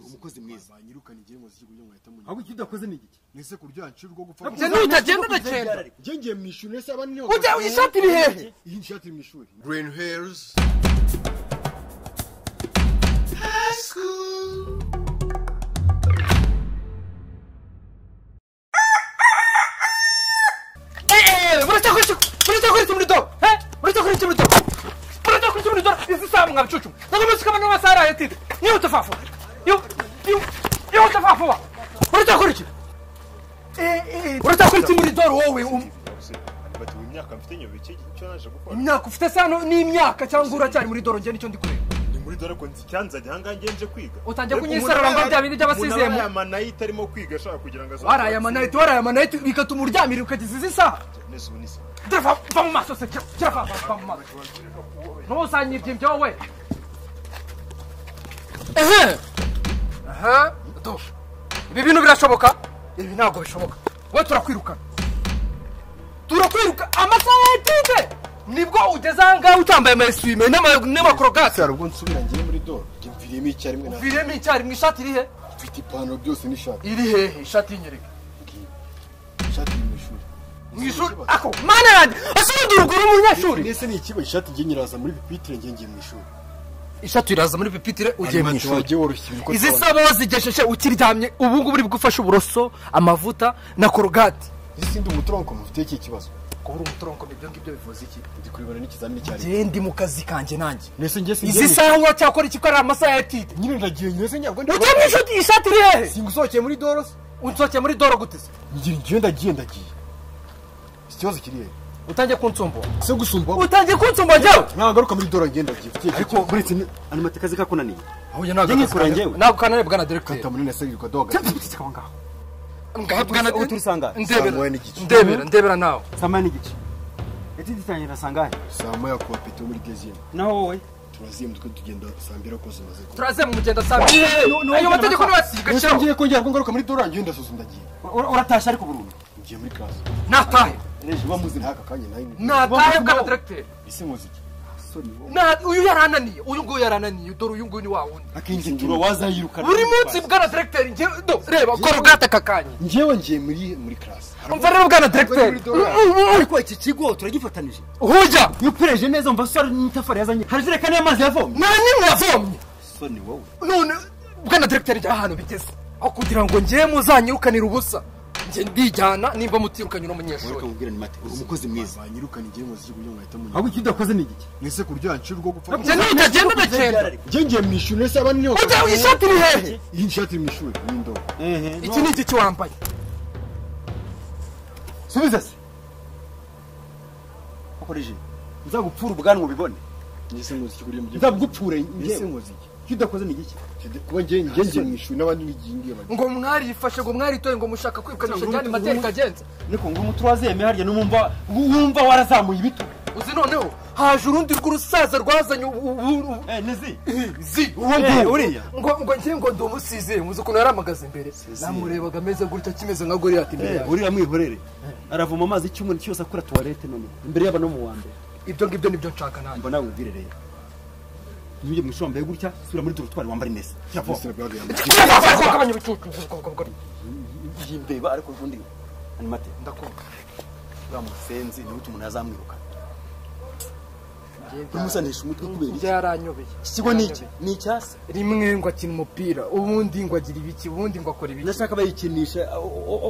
murakoze mwiza banyirukana igihembo cy'ikigo cy'inkweto mu ahubwo icyo udakoze ni igiki mwese ku ryo hancira urwo gupfa Njye nutagenda ndagenda. njye ngiye mu ishuri ese abandi niho Ujya iyi shati iri hehe? iyi shati iri mu ishuri Green Hills. eee muracyakoresha muracyakoresha umuriro he muracyakoresha umuriro muracyakoresha umuriro izi saha mwabicucuma ntabwo muzi ko abantu bose ari ayatide yihuta fafuba yihuta fafuba muracyakora iki muracyakoresha umuriro wowe um- bati ubu imyaka mfite nyuma iki icyo naje gukora imyaka ufite se hano ni imyaka cyangwa uracyari muri doro njye nicyo ndi kureba ni muri dore ko nzi icyanzanye ahangaha ngenje kwiga Utangiye Ariko kunyisarura umuntu ngo aba- bya bindi by'abasizemu. umuntu aba yamanayite arimo kwiga ashaka kugira ngo azakore. waraye amanayiti waraye amanayiti bigatuma uryamira ukageza izi saha Nese ubu ni se. dore va va mu maso se kira kira va va- va mu maso ntusanye ibyimbyo wowe ehe aha do ibi bintu birashoboka ibi ntabwo bishoboka wowe turakwirukana turakwiruka amasaha ya etide nibwo ugeze ahangaha utambaye amayesime n'ama- n'amakorogasi cyaro ubwo nsubira ngiye muri doro njye mviriyemo icyarimwe na uviriyemo icyarimwe ishati iri he mfite ipantaro byose n'ishati iri hehe ishati y'inyereka ishati iri mu ishuri mu ishuri ako mana yanjye asubira uruguru mu banyeshuri ese ni ikigo ishati njye nyiraza muri pipitire njye ngiye mu ishuri ishati iraza muri pipitire ugiye mu Arimati ishuri wajye woroshya ibikorwa izi saba wazigesheje ukiryamye ubu ngubu uri bugufashe uburoso amavuta na korogati ese ndi umutoronko mufite iki kibazo kubura umutoronko ibyo ngibyo bivuze iki ndi kurebana n'ikizamini cyari njyewe ndi mu kazi kanjye nanjye nese njye singiye izi saha uracyakora iki ko ari amasaha ya tide nyine ndagiye nyese nyabwo ujya mu ishuri ishati iri hehe singusohokeye muri doro se unsohokeye muri doro gute se ngira ngiye ndagiye ndagiye ikibazo kiri he utangiye kunsumbura se gusumba utangiye kunsumbura njyewe nagaruka muri doro ngenda giye fitiye ariko buretse ni- animate kazi kakunaniye ahubwo Njye nkikura njyewe. ntabwo kanarebwa na deregiteri kata muri nese yirirwa doga aho ngaho ngahabwa ubu turi saa ngahe? Saa moya n'igice. ndebera ndebera nawe saa moya n'igice eti dutangira saa ngahe saa moya kuwa peti muri gezine naho wowe turazimuka tugenda saa mbiri ako zimaze kuba turaze mu mugenda saa mbiri ayo mategeko ntibasiga nese shyiraho ngiye kongera ko ngaruka muri doro ngiye ndasoza ndagiye Ura- uratashye ariko burundu ngiye muri kazi natahe reje uba muzi ntaka kanya nawe ni natahe bwa deregiteri ese muzi iki Na- uyu yarananiye uyu nguyu yarananiye dore uyu nguyu ni wa wundi akenshi turo wazayirukana buri munsi bwana deregiteri njye do reba korogate kakanye ngewe ngiye muri muri class umva rero bwana muri deregiteri doro. ariko iki kigo turagifatanije hujya iyo upereje neza umva sora n'itafari yazanye hari ijerekani y'amazi yavomye nta n'imwe yavomye soni wowe none bwana deregiteri njye ahantu bigeze aho kugira ngo njye muzanyirukanira ubusa njye ndijyana nimba mutirukanye uno munyeshuri mubwira ni mate umukozi mwiza banyirukana igihembo cy'ikigo cy'inkweto mu ahubwo icyo udakoze ni igiki nese ku ryo hancira urwo gupfa njye nitagenda ndagenda ngiye ngiye mu ishuri nese abandi niho ujya ishati iri hehe iyi nshati iri mu ishuri ni indobo iki ni iki kiwambaye subiza se ukoreje nzagupfura ubwanwa ubibone nese muzi iki kurya mu gihe nzabugupfure nese ngewe muzi iki icyo udakoze ni igiki kuba ngiye ngiye ngiye mu ishuri n'abandi n'igihe ngiye bajya ngo mwari yifashe ngo mwari itoye ngo mushaka kwirukanisha Cyangwa njyane urubuto materi rw'urubuto. kagenza niko ngo umuti wazeme harya n'umumva wumva warazamuye ibitu uzi noneho haje urundi rw'urusaza rwazanye ubu- ubu- ubu- eh nizi zi uwo Eh, nguwo uriya ngo ngo njye ngo ndi umusize muzi ukuntu yaramagaze imbere namurebaga ameze gutya kimeze nka goriyati imbere yawe uriya mwihorere aravoma amazi icyumweru cyose akora tuwarete none imbere y'aba no mu wa mbere ibyo ngibyo nibyo nshaka nanjye mbona wibwire rero ntujye mu ishuri wambaye gutya sura muri dorotwari wambare neza nese nabwagaye Ndakugabanya ibicucu, uzi ubwo- ubwo- ubwo- yimbeba ariko ubundi animate ndakumva uriya musenzi niwe umuntu yazamwiruka umusanisha umutwe kubera iki njye yaranyobeye ikigo ni iki ni icyasi rimwe ngo akina umupira ubundi ngo agira ibiki ubundi ngo akora ibiki ndashaka bayikinisha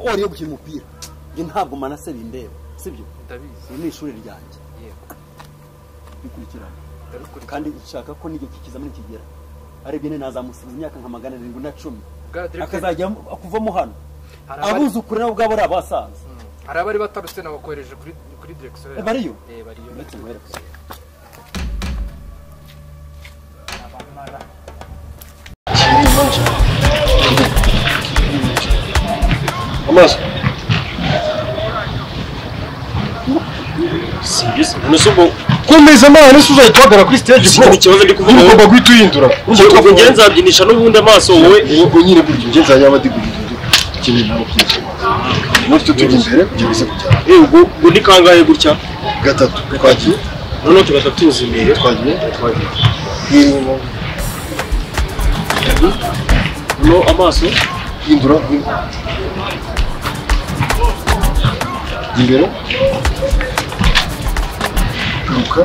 oriye gukina umupira njye ntabwo manase bindeba sibyo ndabizi iri ni ishuri ryanjye yego bikurikirana ndabikurikira kandi nshaka ko n'igihe cy'ikizamini kigera arebye neza nazamusiba imyaka nka magana arindwi na cumi Bwana Directeur, akazajya kuvamo hano hari abari- abuzukuru nabo ubwabo ari abasaza hari abari batarutse nabakohereje kuri kuri direkisiyo Eh, bariyo? eh bariyo Uretse mwereke. Abamara. amaso singizi none se ubwo komeza amazi nese uzahita uhagarara kuri stage Si ni ikibazo ndi kuvuga ugomba wowe. guhita uhindura ubwo ubwo njye nzabyinisha n'ubundi amaso wowe ubwo nyine gutyo njye nzajya abadigurira ibyo ikeneye nabo byinshi mutyo tujya imbere kugira ngo bize kujyana Eh, ubwo ubwo ni kangahe gutya gatatu twagiye noneho tugaza tuzi imbere twagiye twagiye no amaso hindura hindura. Jya imbere garuka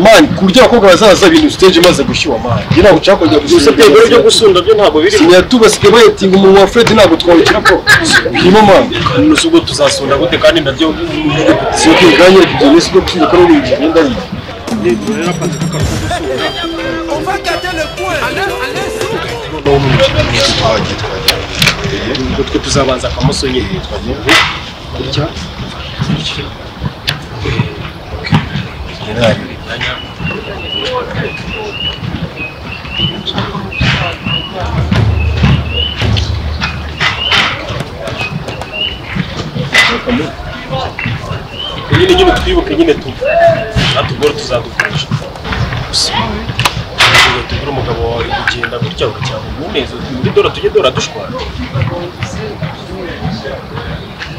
mani ku buryo abakobwa bazaza bintu stage imaze gushyuha mani njye ntabwo nshaka kongera gusa gusinya ibyo byo gusunda byo ntabwo biri sinya tugasiga bayitinga umuntu wa fred ntabwo twawukira ko birimo mani nusu ubwo tuzasunda gute kandi nabyo si uko ibiganiro ibyo ni siko kwiga ko ari ibintu bigenda bibi ubwo twe tuzabanza akamusonyera gutya nyine nyine twibuke nyine tu natugora tuzadukoresha gusa ntabwo tugura umugabo wawe kugenda gutya ugacyaba umunezero muri dora tujye dora dushwana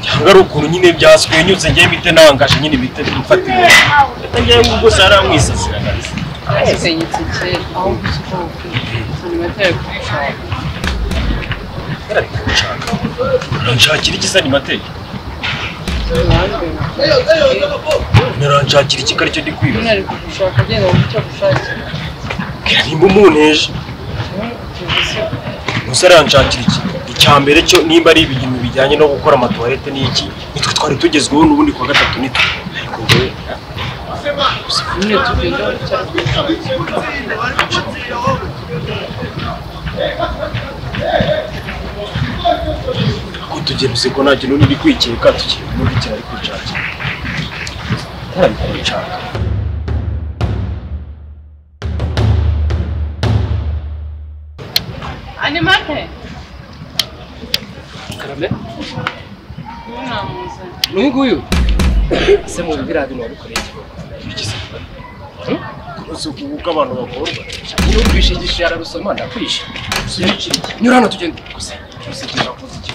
cyangwa ari ukuntu nyine byaswenyutse njyewe bite nangaje nyine bite mfatire reka njyewe ubwo sara mwisasira yasenyutse kera aho gusuka animateri kubishaka nshaka uranshakira iki sani mateke naranshakira iki karicyo ndi kwibaza ari kugushaka agenda mu cyo gushakira Bwira nimba umunteje gusiga gusa aranshakira iki icya mbere cyo nimba ari ibintu bijyanye no gukora amatuwarete n'iki nitwe twari tugezweho n'ubundi kuwa gatatu nitwe ariko wowe nyine tugenda mu cyo ko tugeruze ko nta kintu niri kwikeka tugiye kumubikira ari kwishakira ntabikora nshaka animateri ubu namuzanye nunguyu se mu biriya bintu wabikoreye iki koko? kunoza ukubu k'abantu bakorwa iyo ubwishe igishe yararusoma ndakwishe nyura hano tugende gusa gusa tugenda kuza iki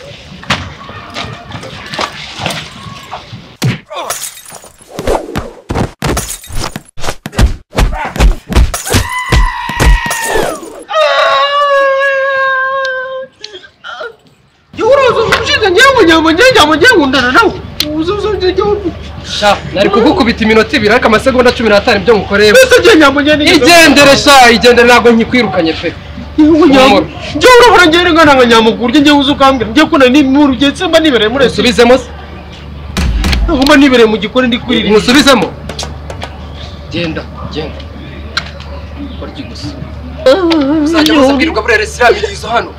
sha nari kugukubita iminota ibiri ariko amasegonda cumi n'atanu ibyo ngukoreye igendere sha igendere ntabwo nkikwirukanye pe Humura. njyewe urahora ngera ingana nka nyamugu urya njyewe uzi ukambwira njye kuna ni mu rugendo mba nibereye muri esi musubizemo se mba nibereye mu gikoni ndi kuririmba musubizemo genda genda barya gusa uzajya musabwirwa muri resitora birizo hano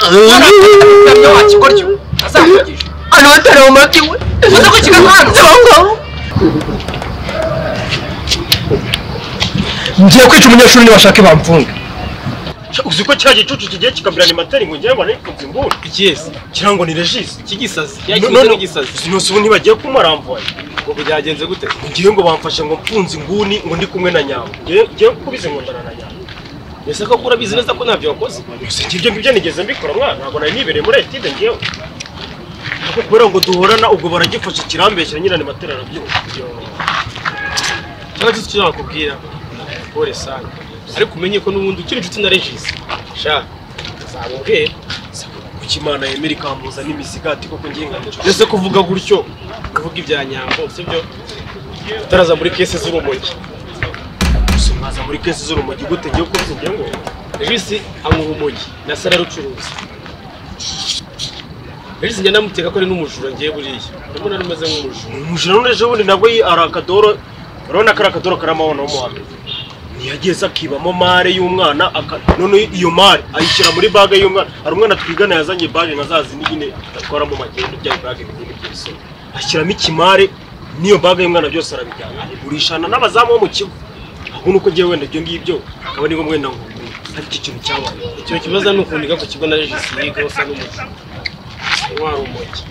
ntabyo wakigoryo azakugisha hano batari mu mati we uza kukiga hano ngiye kwica umunyeshuri nibashake bamfunga uzi ko cya gicucu kigiye kikabwirana imateri ngo njyewe narikunze inguni ikiyesi kirango ni regisi cy'igisazi none yakize n'igisazi uzi ubu ntibagiye kumarambuye ubwo byagenze gute ngo ngewe ngo bamfashe ngo mfunze inguni ngo ndi kumwe na nyawo ngewe ngewe kubize nkundana na nyawo mbese ko urabizi neza ko ntabyo wakoze gusa ngibyo ngibyo nigeze mbikora mwana ntabwo nari nibereye muri etide ngewe ariko kubera ngo duhorana ubwo baragifashe kirambeshyira nyirane matera arabyumva cyangwa se icyo nakubwira pole sana ariko umenye ko n'ubundi ukiri inshuti na regisi sha zabubwira kuko imana yemera ikambuza n'imisigati koko ngiye nkanicyo mbese kuvuga gutyo kuvuga ibya nyambo sibyo utaraza muri kese z'urumogi gusa mwaza muri kesi z'urumogi gute ngewe kubize ngewe ngo regisi anywa urumogi na sara ararucuruza regisi njya namuteka ko ari n'umujura ngiye buriya ndabona ari umeze nk'umujura umujura none ejo bundi nabwo yi- ari akadoro urabona ko ari akadoro karamabona wo mu wa mbere ntiyageze akibamo mare y'umwana aka- none iyo mare ayishyira muri bage y'umwana hari umwana twigana yazanye bage nka za zindi nyine atwaramo magendo bya bage binini by'ibisoro ashyiramo ikimare n'iyo bage y'umwana byose arabijyana abigurishana n'abazamu bo mu kigo ahubwo nuko ngewe wenda ibyo ngibyo akaba ari ngombwa wenda ngo hari iki kintu cyabaye icyo kibazo ni ukuntu iga ku kigo na regisi yiga usa n'umuntu wa rumogi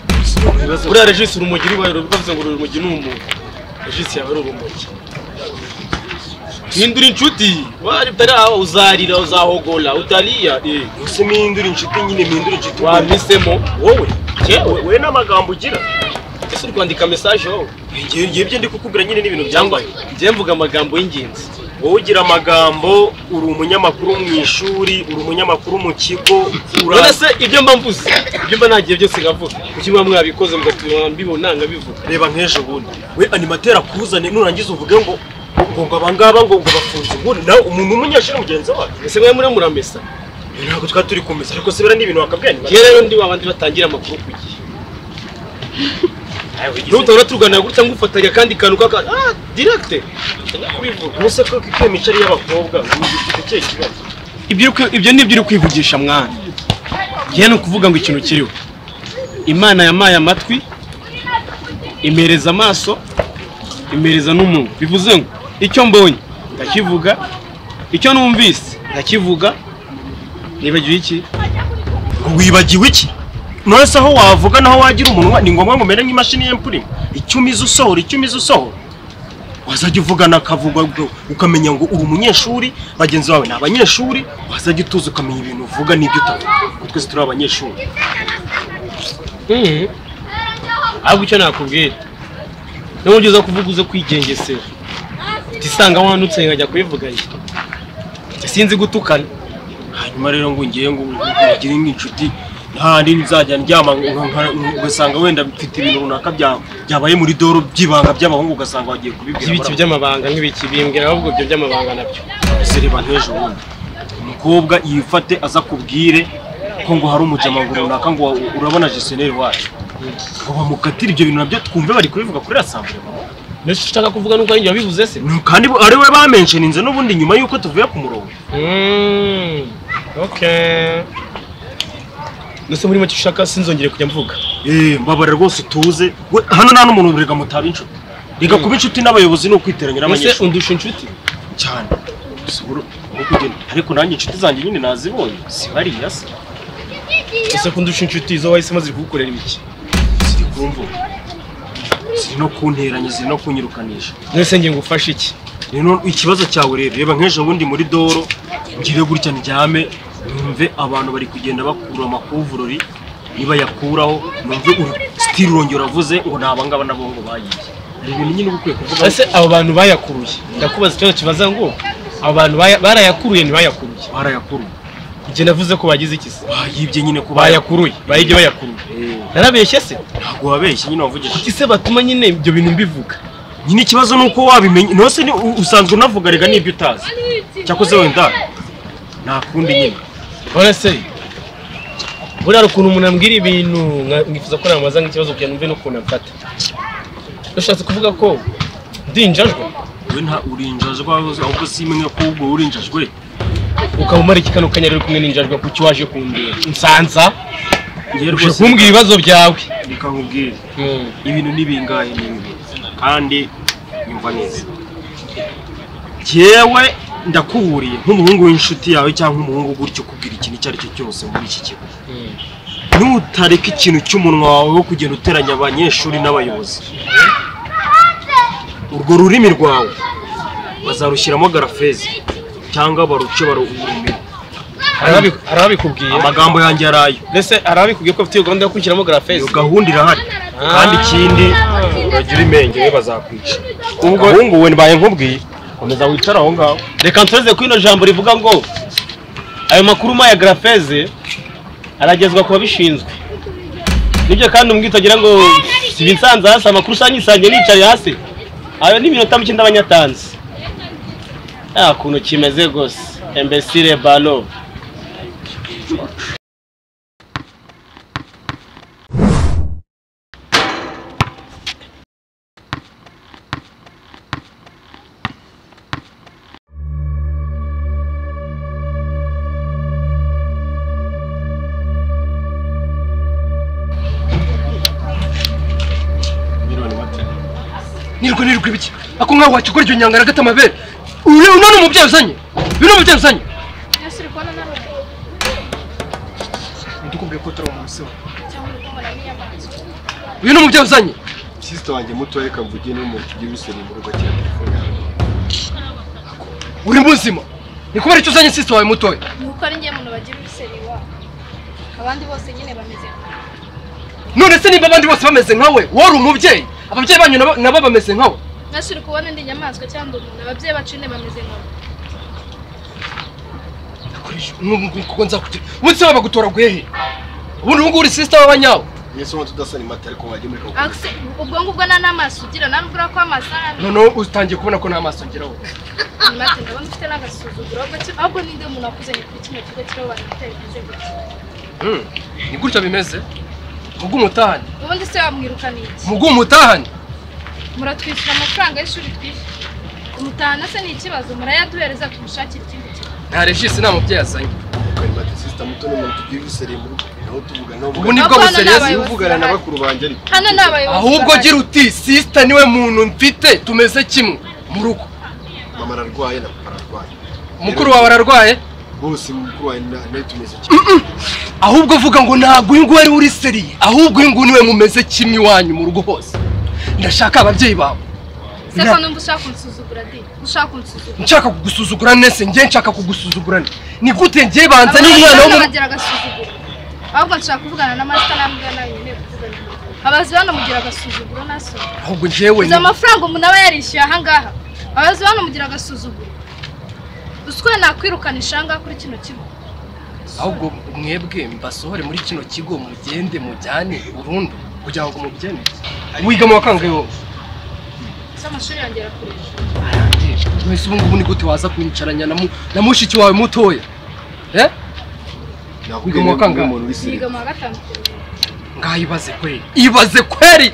buriya regisi urumogi rubaye bavuze ngo urumogi ni umuntu regisi yaba ari urumogi hindura inshuti wari utari aho uzarira uzahogora utariya eh gusa mpindura inshuti nyine mpindura inshuti wamisemo wowe we yewe we n'amagambo ugira ese uri kwandika mesaje wowe ngewe ngewe ibyo ndi kukubwira nyine n'ibintu cyangwa byambaye njye mvuga amagambo y'ingenzi wowe ugira amagambo uri umunyamakuru mu ishuri uri umunyamakuru mu kigo none uraza se ibyo mba mvuze ibyo mba nagiye byose ngavuga kuki muba mwabikoze mugatuma mbibona nkabivuga reba nk'ejo bundi we animateri akuzane nurangiza uvuge ngo ngo ngo abangaba ngo ngo bafunze inguni nawe umuntu umunyeshuri mugenzi wacu ese mwe muri muramesa ntabwo twari turi kumesa ariko se biriya ni ibintu wakabwira ngewe rero ndi wa bandi batangira amakuru ku gihe n'utabona tuganira gutya ngufatanya kandi kantu kaka ah directe kubivuga ubuse ko ikwiye imicari y'abakobwa ufite ikihe kibazo ibyo uri kwi- ibyo ni ibyo uri kwivugisha mwana ngewe ni ukuvuga ngo ikintu kiriho imana yamaye amatwi imereza amaso imereza n'umunwa bivuze ngo icyo mbonye ndakivuga icyo numvise ndakivuga nibagiwe iki ngo wibagiwe iki none se aho wavuga naho wagira umunwa ni ngombwa ngo umere nk'imashini y'empurima icyo umize usohora icyo umize usohora wazajya uvugana akavuga ngo- ukamenya ngo uri umunyeshuri bagenzi bawe ni abanyeshuri wazajya utuza ukamenya ibintu uvuga n'ibyo utavuga ngo twese turi abanyeshuri ahubwo icyo nakubwira n'uburyo uza kuvuga uze kwigengesera utisanga wandutse nkajya kubivugayo sinzi gutukana hanyuma rero ngo ngiye ngo ugire nk'inshuti nta ndi nzajya ndyama ngo- ngo- ngo- ugasanga wenda mfite ibintu runaka bya- byabaye muri doro by'ibanga by'abahungu ugasanga wagiye kubibwira by'ibiki by'amabanga nk'ibiki bimbwira ahubwo ibyo by'amabanga nabyo zireba nk'ejo bundi umukobwa yifate aza akubwire ko ngo hari umujamanga runaka ngo urabona jeseneri wacu ngo bamukatire ibyo bintu nabyo twumve bari kubivuga kuri rasambure mama ndetse icyo ushaka kuvuga nuko arengera wabivuze se Ni- kandi bo- ari we bamensheninze n'ubundi nyuma y'uko tuvuye ku murongo Mm, okay ndetse muri make icyo ushaka sinzongere kujya mvuga Eh, mbabara rwose utuze We, hano nta n'umuntu rega mutaba inshuti rega kuba inshuti n'abayobozi ni ukwiteranya ese n'abanyeshuri undusha inshuti cyane Gusa uru- aho kugenda. ariko nanjye inshuti zanjye nyine nazibonye si bariya se ese ko undusha inshuti zo wahisemo ziri kugukorera ibiki ziri ku mvugo ziri no kunteranya ziri no kunyirukanisha mwese ngiye ngufashe iki rero ikibazo cyawe rero reba nk'ejo bundi muri doro ngire gutya ndyame numve abantu bari kugenda bakura amakuvurori nibayakuraho numve uru- sitiri urongera uravuze ngo ni abangaba nabo ngo bayiye hari ibintu nyine uba ukwiye kuvuga ese abo bantu bayakuruye ndakubaza ikibazo kibaza ngo abo bantu baya- barayakuruye ntibayakuruye barayakuru ibyo navuze ko bagize iki se bayibye nyine kuba bayakuruye bayige bayakuruye narabeshye se ntabwo wabeshye nyine wavugije kuki se batuma nyine ibyo bintu mbivuga nyine ikibazo ni uko wabimenya nose ni u- usanzwe unavuga rega n'ibyo utazi cyakoze wenda nta kundi nyine urabona se buriya hari ukuntu umuntu ambwira ibintu nka- nkifuza ko namubaza nk'ikibazo kugira ngo mve n'ukuntu amfata ushatse kuvuga ko ndi injajwa we nta urinjajwe ahubwo si imwe kuwubwo urinjajwe ukaba umarika kano kanya rero uri kumwe n'injajwa kuki waje kumbera nsanza ngewe uje rwose kumbwira ibibazo byawe reka nkubwire ibintu ni bingahe ni bibi kandi nyumva neza jyewe ndakuburiye nk'umuhungu w'inshuti yawe cyangwa umuhungu gutyo kubwira ikintu icyo ari cyo cyose muri iki kigo nutareka ikintu cy'umunwa wawe wo kugenda uteranya abanyeshuri n'abayobozi urwo rurimi rwawe bazarushyiramo garafezi cyangwa baruce barumire Harabi- harabikubwiye amagambo yanjye yari ayo ndetse harabikubwiye ko bafite iyo gahunda yo kwishyiramo iyo garafezi gahunda irahari kandi ikindi uragira imenge we bazakwica ubwo ahungu we mbaye nkubwiye komeza wicare aho ngaho reka nsoreze ko ino jambo rivuga ngo ayo makuru ma ya garafeze aragezwa ku babishinzwe nibyo kandi umbwita agira ngo siba insanze hasi amakuru usanga yisangiye nicaye hasi ayo ni iminota mike ndabanyatanze nta kuntu kimeze rwose embesire balo nirwo nirwo ibiki ako nkaho wacukura iryo nyanga aragata amabere uyu ni umubyeyi uzanye uyu ni umubyeyi uzanye ndikubwiye ko utari umusibo uyu ni umubyeyi uzanye sisita wanjye mutoya kavuge niwe muntu ugira ibisebe mu rugo cyane telefone yawe uri muzima ni kubera icyo uzanye sisita wawe mutoya nuko ari njye muntu bagira uruseri iwabo abandi bose nyine bameze nka none se niba abandi bose bameze nkawe wari umubyeyi ababyeyi banyu nabo- nabo bameze nkawe mwese uri kubona indi nyamaswa cyangwa umuntu ababyeyi bacu nyine bameze nkabo kuko nzakugera umunsi waba gutora guhehe ubundi ubu ngubu uri sisita w'abanyawe mwese umuntu udasa ni mata ariko wajya muri kawuga Akse, ubwo ngubwo nta n'amaso ugira nawe ubwira ko amaso ari noneho utangiye kubona ko nta maso ngira wowe abiri mate ndabona ufite n'agasuzuguro ahubwo ki- ahubwo ninde umuntu wakuzanye kuri kino kigo kiriho abantu bitari bimeze gutya Hmm, ni gutya bimeze mugu umutahane ubundi se wamwirukana iki mugu umutahane muratwishyura amafaranga y'ishuri twishyura kumutahana se ni ikibazo murayaduhereza tumushakira ikindi kigo nta regisi nta mubyeyi azanye ni mata sisita muto ni umuntu tugira ibiseri muri naho tuvugana nawe Ubu ni bwo Ahubwo hano ni buserezi abayobozi tuvugana na bahari. bakuru banjye ariko hano ni abayobozi ahubwo bahari. gira uti sisita niwe muntu mfite tumeze kimwe mu rugo mama ararwaye na papa ararwaye mukuru wawe ararwaye bose mukuru wawe na- nawe tumeze kimwe ahubwo uvuga ngo ntabwo uyu nguyu ari uri seriye ahubwo uyu nguyu niwe mumeze kimwe iwanyu mu rugo hose ndashaka ababyeyi bawe se ko numva ushaka kunsuzugura di ushaka kunsuzugura nshaka kugusuzugura nese njye nshaka kugusuzugura nte. ni gute njye banza n'umwana wo hano mu bagira agasuzuguro ahubwo nshaka kuvugana na masita nambwira nawe nyine kuvugana abazi hano mugira agasuzuguro naso ahubwo njyewe izo amafaranga umuntu aba yarishyuye ahangaha abazi hano mugira agasuzuguro uswe nakwirukanisha ahangaha kuri kino kigo ahubwo mwebwe mbasohore muri kino kigo mugende mujyane burundu kugira ngo mubyemere wiga mu wakangahe wowe se amashuri yongera kureba wese ubu ngubu ni gute waza kwicaranya na mu- na mushiki wawe mutoya Eh? wiga mu wakangahe yiga mu wa gatanu kureba ngaho ibaze kweri ibaze kweri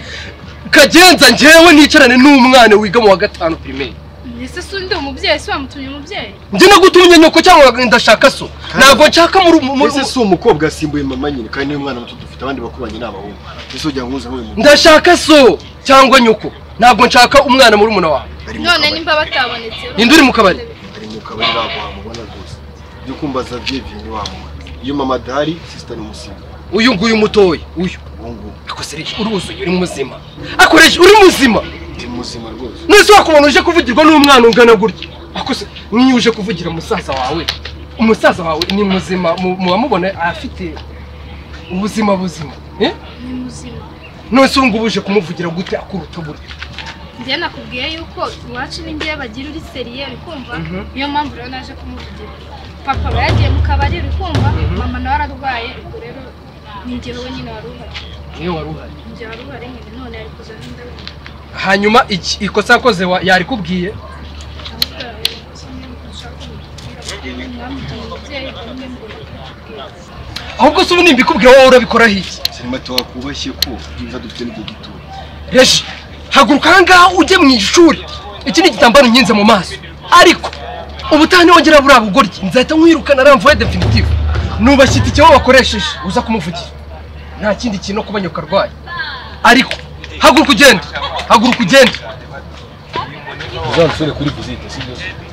kagenza njyewe nicarane n'umwana wiga mu wa gatanu pirimeri ese si undi umubyeyi si wamutumye umubyeyi njye nagutumye nyoko cyangwa ndashaka so ntabwo nshaka muri mbese si umukobwa asimbuye mama nyine kandi niwe mwana muto dufite abandi bakuru banjye ni abahungu mbese ujya nkuza nk'uyu mugore ndashaka so cyangwa nyoko ntabwo nshaka umwana muri muna wawe none nimba batabonetse ninde uri mu kabari ari mu kabari ntabwo wamubona rwose ibyo kumbaza byebye ntiwamubona iyo mama adahari sisita ni umusizi uyu nguyu mutoya uyu ubu ngubu akosereye uruzuye uri muzima akoresha uri muzima ni muzima rwose nese wakubona uje kuvugirwa n'umwana ungana gutya akose niyo uje kuvugira musaza wawe umusaza wawe ni muzima mu- muwamubona afite ubuzima buzima eh? ni muzima nonese ubu ngubu uje kumuvugira gute akuruta burya njye nakubwiye yuko iwacu n'ingewe bagira uri seriye uri kumva Mhm. niyo mpamvu rero naje kumuvugira papa aba yagiye mu kabari uri kumva mama nawe ararwaye ubwo rero ni njye wowe nyine wari uhari niyo wari uhari njye wari uhari nyine none ari kuza n'indabo hanyuma iki ikosa yakoze wa- yarikubwiye ahubwo rero kimwe nshaka kumubwira mwamujyanye umubyeyi bamwe ngo bakubwira ahubwo se ubu nimbikubwira wowe urabikoraho iki sinema tuwakubashye ko ibyo dufite nibyo gito reji haguruka ahangaha ujye mu ishuri iki ni igitambaro nkinze mu maso ariko ubutaha niwongera buriya bugoryi nzahita nkwirukana aramvuye definitive nubashyita icyo wakoresheje uza kumuvugira nta kindi kintu no kuba nyoka arwaye ariko haguruka ugende haguruka ugende uzansure kuri vizite si byo